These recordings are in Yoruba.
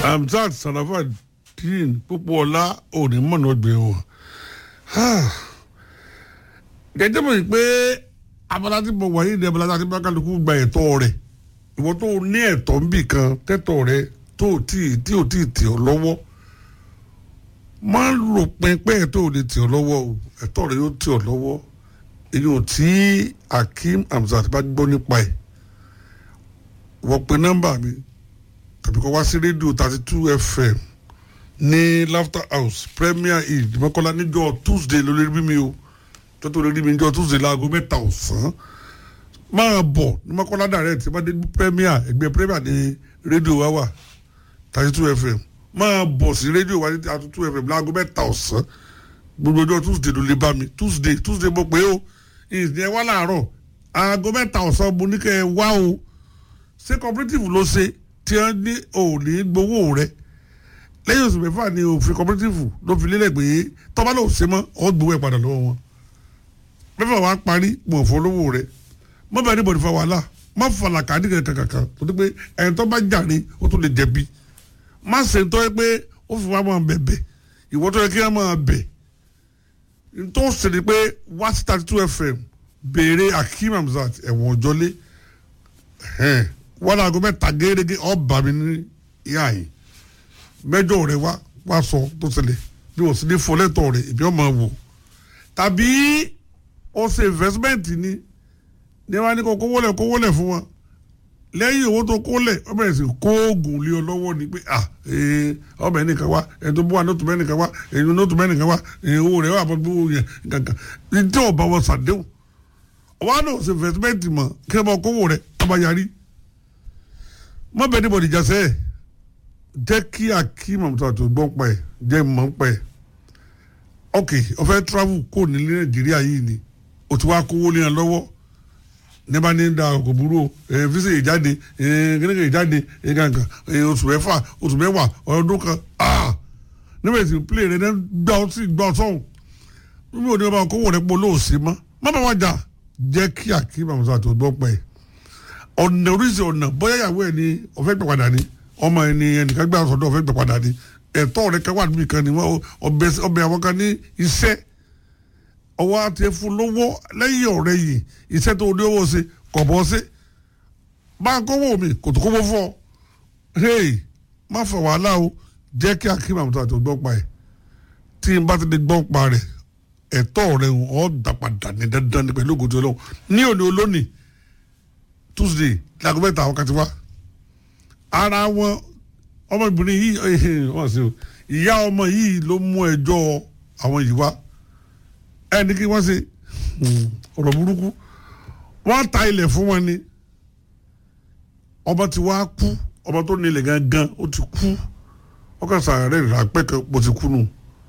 Hamzat Sarafadeen Pópóọlá òní mọ̀nà ọgbẹ́ wọn. gẹ́gẹ́ bọ̀ pé abala tí mo wà yìí ni abala tí bákàlùkù gba ẹ̀tọ́ rẹ̀ ìwọ tó ní ẹ̀tọ́ ń bì kan tẹ́tọ̀ rẹ̀ tó tí tí ò tí ì tì ọ́ lọ́wọ́ máa ń rò pẹ́pẹ́ ẹ̀tọ́ ò lè tì ọ́ lọ́wọ́ o ẹ̀tọ́ rẹ̀ yóò tì ọ́ lọ́wọ́ èyí ò tí Hakeem Hamzat bá gbọ́ nípa ẹ̀ wọ́n pe nọ́mbà mi tàbí kọ́ wá sí rédíò thirty two fm ní laughter house premier hill mọ́kànlá níjọ́ tuesday ló lè rí mi o tọ́tò lè rí mi níjọ́ tuesday láago mẹ́ta ọ̀sán máa bọ̀ ní mọ́kànlá direct bá dé premier ẹgbẹ́ premier ní rédíò wa wà thirty two fm máa bọ̀ sí rédíò wa ní thirty two fm láago mẹ́ta ọ̀sán gbogbo ọjọ́ tuesday ló lè bá mi tuesday tuesday mo pé o ìsìn ẹ wá láàárọ̀ aago mẹ́ta ọ̀sán mo ní kẹ́ ẹ wá o ṣé cooperative ló ṣe tí wọ́n ní òní gbowó rẹ̀ lẹ́yìn oṣù mẹ́fà ni òfin cooperative ló fi lélẹ̀ pé tọ́ba ló ṣe mọ́ ọ́ gbowó ẹ̀ padà lọ́wọ́ wọn mẹ́fà wàá parí mọ̀ fún olówó rẹ̀ mọ́ bẹ́ẹ̀ ní bọ̀dì fa wàhálà má fàlà kàdí kankan kankan tó ní pé ẹni tó bá jàre ó tó lè jẹ̀bi má ṣe ń tọ́ ẹ pé ó fi wá máa bẹ̀bẹ̀ ìwọ tó yẹ kí wọ́n máa bẹ̀ tó ṣe ni pé wá sí thirty two fm béèrè Hakeem Hamzat ẹ̀wọ̀n ọ̀jọ́lé wọ́n láago mẹ́ta gẹ́gẹ́ ọba mi ní ìhà yìí mẹ́jọ rẹ̀ wá wá sọ tó ṣẹlẹ̀ bí wọ́n sì ní fọlẹ́tọ̀ rẹ̀ ìbí ọmọ wò tàbí ó ṣe investment ni ní wọ́n á ní kó kówó lẹ̀ kówó lẹ̀ fún wọn lẹ́yìn owó tó kó lẹ̀ ọmọ ẹ̀sìn kó oògùn lé ọ lọ́wọ́ ni pé ah ọmọ ẹ̀ nìkan wá ẹ̀ tó bú wa nóòtù mẹ́nìkan wá ẹ̀ nóòtù mẹ́nìkan wá ẹ̀ owó rẹ̀ wà bọ́ yẹn kankan ní tí ọba wọn ṣàdéhùn ọba náà ṣe investment mọ̀ kí ẹ bá kówó rẹ̀ ọba yarí mọ bẹ níbo ìjà sẹ jẹ́ kí Hakeem Hamzat tó gbọ́n pa ẹ̀ jẹ́ mọ̀ pa ẹ̀ ok ó fẹ́ travel kó nílé Nàìjíríà yìí ni o ti wá kówó lé yẹn lọ́wọ́ níbà ní da kò burú ẹ fisa ìjáde ẹ gẹ́gẹ́ ìjáde ẹ kankan ẹ oṣù mẹ́fà oṣù mẹ́wàá ọdún kan ah níbẹ̀ tí play rẹ gbà ọ sí gbà ọ sọ̀hún níbi òní ọba kówó rẹ pọ̀ lóòsì mọ́ má bá wá jà jẹ́ kí Hakeem Hamzat tó gbọ́n pa ẹ̀ ọ̀nà oríṣi ọ̀nà bóyá ìyàwó ẹ̀ ni ọ̀fẹ́ gbà padà ni ọmọ ẹ̀ ni ẹnìkan gbà sọ̀dọ̀ ọ̀fẹ́ gbà padà ni ẹ̀tọ́ rẹ̀ kan wà níbi kan ni ọbẹ̀ àwọn kan ní iṣẹ́ ọwọ́ àti ẹ̀fún lówó lẹ́yìn ọ̀rẹ́ yìí iṣẹ́ tó ní owó ṣe kọ̀ bọ́ ṣe bá a kówó mi kò tó kówó fọ́ hey má fọ wàhálà o jẹ́ kí Hakeem Hamzat tó gbọ́ pa ẹ̀ tí n bá ti di gbọ́ pa rẹ̀ ẹ̀tọ́ rẹ̀ ọ̀ dà padà ní dandan ní pẹ̀lú ògùn tó lọ́wọ́ ní òní olónìí tuesday láago mẹ́ta àwọn kan ti wá ara wọn ọmọbìnrin yìí wọ́n sì ìyá ọmọ yìí ló mú ẹjọ́ àwọn yìí wá ẹni kí wọ́n ṣe ọ̀rọ̀ burúkú wọ́n ta ilẹ̀ fún wọn ni ọmọ ti wá kú ọmọ tó nílẹ̀ gangan ó ti kú ọkàn sàárẹ̀ rápẹ́ kan bó ti kú nù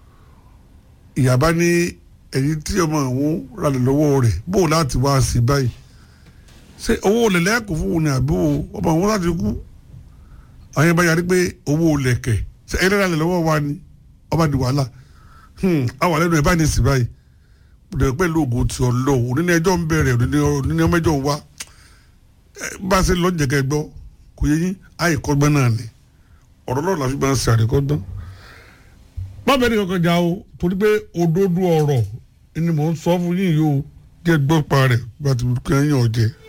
ìyàbá ní ẹ̀yìn tí ọmọ àwọn ralẹ̀ lọ́wọ́ rẹ̀ bó láti wá sí báyìí ṣe owó lẹ̀lẹ́ kò fún òun ní àbí ọmọ àwọn láti kú àwọn yẹn bá yarí pé owó lẹ̀kẹ̀ ṣe ẹ̀rẹ́ rà lẹ̀ lọ́wọ́ wa ni ọba di wàhálà àwọn àlẹ́ nu ẹ̀ bá ní ìsìn báyìí bẹ̀rẹ̀ pẹ̀lú ògùn tí ọ lọ òní ní ẹjọ́ ń bẹ̀rẹ̀ òní ní ọmọ ẹjọ́ ń wá bá a ṣe lọ jẹ̀kẹ́ gbọ́ kò yẹ yín àyè kọ́gbọ́n náà ni ọ̀rọ̀ náà làfi máa ń ṣe àríkọ́gbọ́n má bẹ́ẹ̀ ni kankan jà o torí pé òdodo ọ̀rọ̀ ni mò ń sọ fún yín yìí o jẹ́ gbọ́ pa rẹ̀ bá ti kẹ́yìn ọ̀jẹ̀